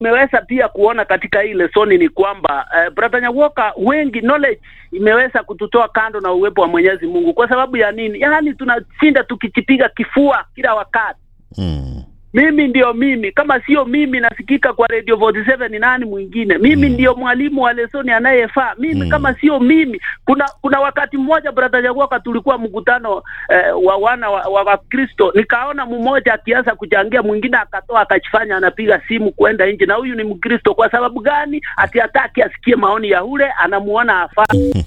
imeweza pia kuona katika hii lesoni ni kwamba uh, brother Nyawoka, wengi knowledge imeweza kututoa kando na uwepo wa Mwenyezi Mungu. Kwa sababu ya nini? Yaani tunashinda tukijipiga kifua kila wakati Mm. mimi ndio mimi, kama sio mimi nasikika kwa Radio 47 ni nani mwingine? Mimi Mm. ndio mwalimu wa lesoni anayefaa mimi Mm. kama sio mimi. Kuna kuna wakati mmoja brother Jagoka, tulikuwa mkutano eh, wa wana wa, wa, wa Kristo, nikaona mmoja akianza kuchangia, mwingine akatoa akajifanya anapiga simu kwenda nje, na huyu ni Mkristo. Kwa sababu gani? Ati hataki asikie maoni ya ule anamuona afaa.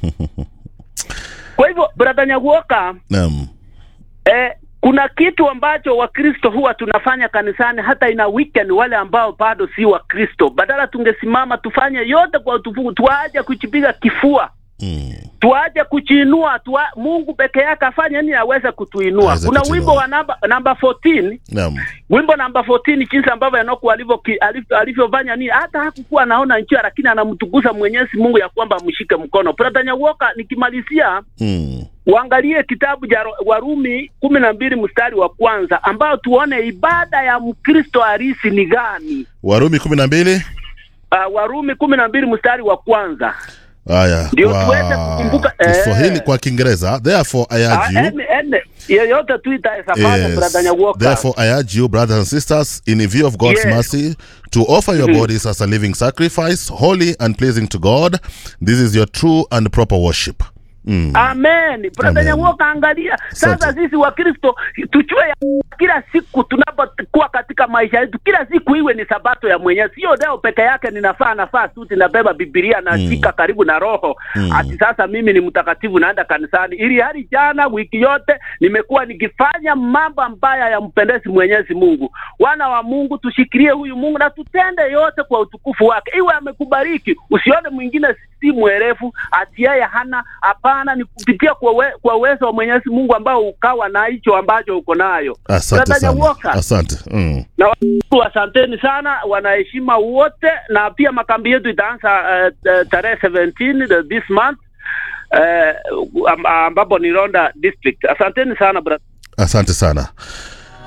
Kwa hivyo brother Nyagoka, Naam. Eh, kuna kitu ambacho Wakristo huwa tunafanya kanisani hata ina weekend, wale ambao bado si Wakristo, badala tungesimama tufanye yote kwa utukufu, tuaje kujipiga kifua, Mm. tuaje kujiinua, tua, Mungu peke yake afanye nini aweze kutuinua. Aweze Kuna kutuinua. wimbo wa namba namba 14 Naam. wimbo namba 14 jinsi ambavyo Enoku alivyo alivyo- alivyofanya nini, hata hakukuwa anaona njia, lakini anamtukuza Mwenyezi Mungu ya kwamba amshike mkono. Brother Nyawoka, nikimalizia Mm. Uangalie kitabu cha Ro- Warumi kumi na mbili mstari wa kwanza ambao tuone ibada ya Mkristo halisi ni gani. Warumi kumi na mbili. Uh, Warumi kumi na mbili mstari wa kwanza Haya. Ndio kwa tuweze kukumbuka, eh. Kiswahili kwa Kiingereza. Therefore I Ah, urge you ene- ene, yeyote tu itawezafanya brother Yes. Nyawoka. Therefore, I urge you, brothers and sisters, in view of God's Yes. mercy, to offer your bodies as a living sacrifice, holy and pleasing to God. This is your true and proper worship. Mm. Amen. Brother Amen. Nyawoka, angalia sasa, Asante. sisi Wakristo tujue ya kila siku tunapokuwa katika maisha yetu, kila siku iwe ni sabato ya Mwenyezi. Sio leo peke yake ninafaa nafaa suti nabeba Biblia nashika karibu na roho Mm. ati sasa mimi ni mtakatifu naenda kanisani, ili hali jana wiki yote nimekuwa nikifanya mambo ambayo yampendezi Mwenyezi Mungu. Wana wa Mungu, tushikilie huyu Mungu na tutende yote kwa utukufu wake. Iwe amekubariki, usione mwingine si mwerefu ati yeye hana. Hapana, ni kupitia kwa, we, kwa uwezo wa Mwenyezi Mungu ambao ukawa na hicho ambacho uko nayo. Asante Brother sana. Nyawoka, Asante. Mm. na watu asanteni sana, wanaheshima wote, na pia makambi yetu itaanza uh, uh, tarehe 17 the- this month uh, am- ambapo ni Ronda district. Asanteni sana brother. Asante sana.